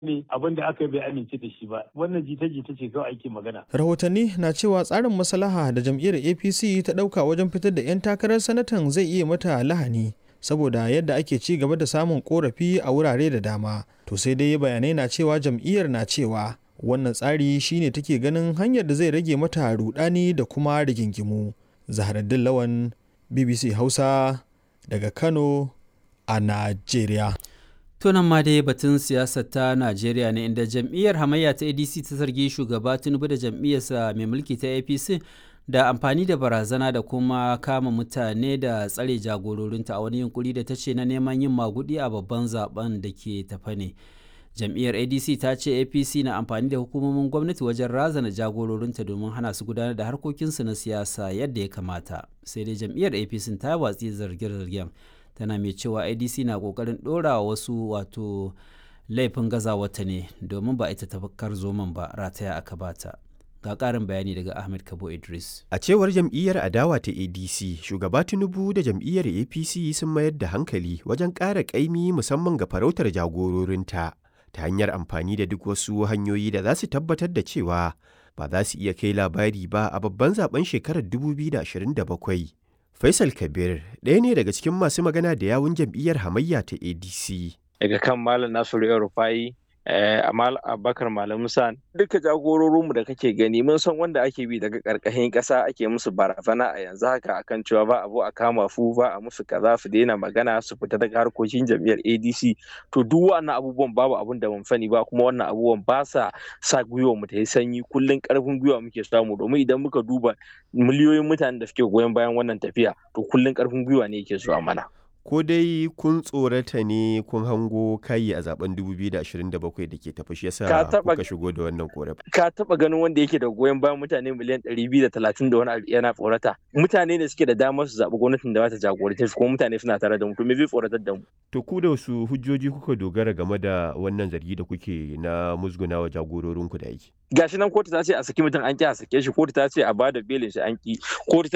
ne abin da aka bai amince da shi ba wannan jita-jita ce kawai ake magana. rahotanni na cewa tsarin maslaha da jam'iyyar apc ta ɗauka wajen fitar da 'yan takarar sanatan zai iya mata lahani saboda yadda ake ci gaba da samun korafi a wurare da dama to sai dai bayanai na cewa jam'iyyar na cewa wannan tsari shine take ganin hanyar da zai rage mata rudani da kuma rigingimu zaharaddin lawan bbc hausa daga kano a najeriya tunan ma dai batun siyasar ta najeriya ne inda jam'iyyar hamayya ta adc ta zargi shugaba tinubu da jam'iyyarsa mai mulki ta apc da amfani da barazana da kuma kama mutane da tsare jagororinta a wani yunkuri da ta ce na neman yin magudi a babban zaben da ke tafa ne jam'iyyar adc ta ce apc na amfani da hukumomin gwamnati wajen razana jagororinta domin hana su gudanar da harkokinsu na siyasa yadda ya kamata sai dai jam'iyyar apc ta watsi zarge-zargen tana mai cewa adc na kokarin dora wasu wato laifin gazawata ne domin ba ita tafakkar zoman ba rataya aka bata ga ƙarin bayani daga ahmed kabo idris A cewar jam'iyyar adawa ta ADC, shugaba Tinubu da jam'iyyar APC sun mayar da hankali wajen ƙara ƙaimi musamman ga farautar jagororinta ta hanyar amfani da duk wasu hanyoyi da za su tabbatar da cewa ba za su iya kai labari ba a babban zaben shekarar 2027. Faisal Kabir ɗaya ne daga cikin masu magana da yawun jam'iyyar hamayya ta ADC. daga kan Malam Nasiru Yau Rufai Amal Abubakar Malam Musa duka jagororinmu da kake gani mun san wanda ake bi daga karkashin ƙasa ake musu barazana a yanzu haka akan cewa ba abu a kama fu ba a musu kaza su daina magana su fita daga harkokin jam'iyyar ADC to duk wannan abubuwan babu abun da mun sani ba kuma wannan abubuwan ba sa sa gwiwa mu ta yi sanyi kullun karfin gwiwa muke samu domin idan muka duba miliyoyin mutanen da suke goyon bayan wannan tafiya to kullun karfin gwiwa ne yake zuwa mana Ko dai kun tsorata ne kun hango kayi a zaben 2027 da ke tafi shi yasa Ka taɓa- kuka shigo da wannan korafi. ka taba ganin wanda yake da goyon bayan mutane miliyan 230 da wani abu yana tsorata mutane ne suke da damar su zaɓi gwamnatin da ba ta jagorance su kuma mutane suna tare da mu to me zai tsoratar da mu To ku da wasu hujjoji kuka dogara game da wannan zargi da kuke na musgunawa jagororinku da aiki. gashi nan kotu ta ce a saki mutum an ki a sake shi kotu ta ce a bada belin shi an ki kotu ta